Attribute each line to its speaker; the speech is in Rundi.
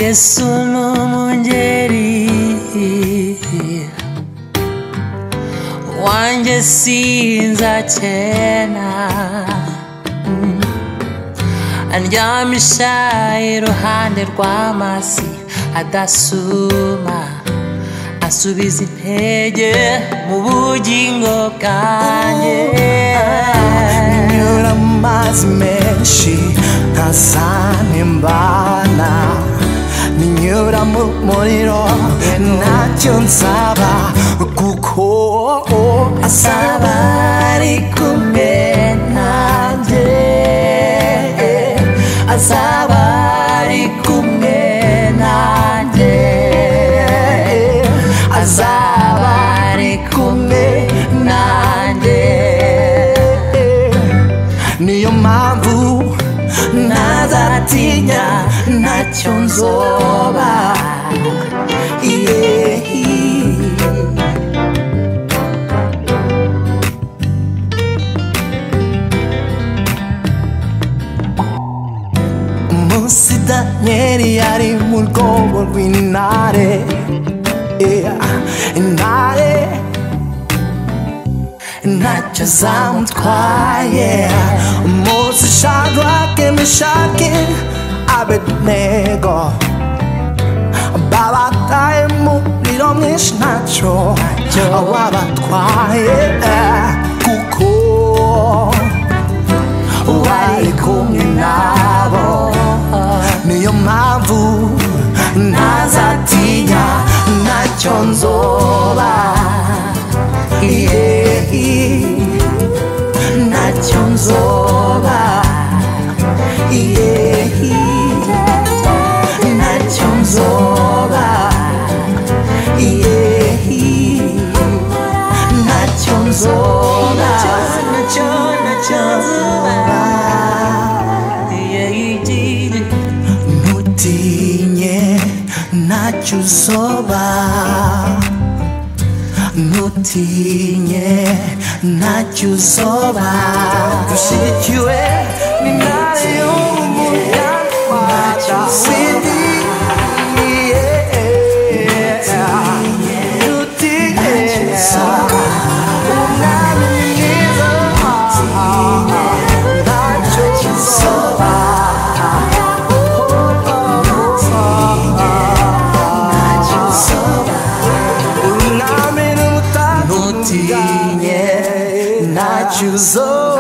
Speaker 1: yesu n'umungeri wanjye sinzakena Mm. andyamisha iruhande rw'amazi adasuma asubiza intege mu bugingo bwanjye
Speaker 2: nyura mu mazi menshi ntazanimbana ninyura mu muriro ntacyo nsaba kuko
Speaker 1: asaba ari kumwe nanjye azaba ari kumwe nanjye azaba ari kumwe nanjye
Speaker 2: niyo mpamvu ntazatinya ntacyo nzoba yeah. umunsi daniyeli yari mu rwobo rw'intare yeah. intare ntacyo zamutwaye umunsi shadrake meshake abednego babataye mu muriro mwinshi ntacyo wabatwaye kuko wari kumwe nabo niyo mpamvu ntazatinya ntacyo nzoba yeah. ntacyo nzoba yeah. ntacyo nzoba yeah. ntacyo nzoba
Speaker 1: ntacyo ntacyo nzoba
Speaker 2: ntutinye ntacyo uzoba ntutinye ntacyo uzoba dushyigikiwe n'intare y'umunyarwanda sidi ntutinye umwami mwiza ntacyo uzoba umwami n'umutatu ntutinye ntacyo uzoba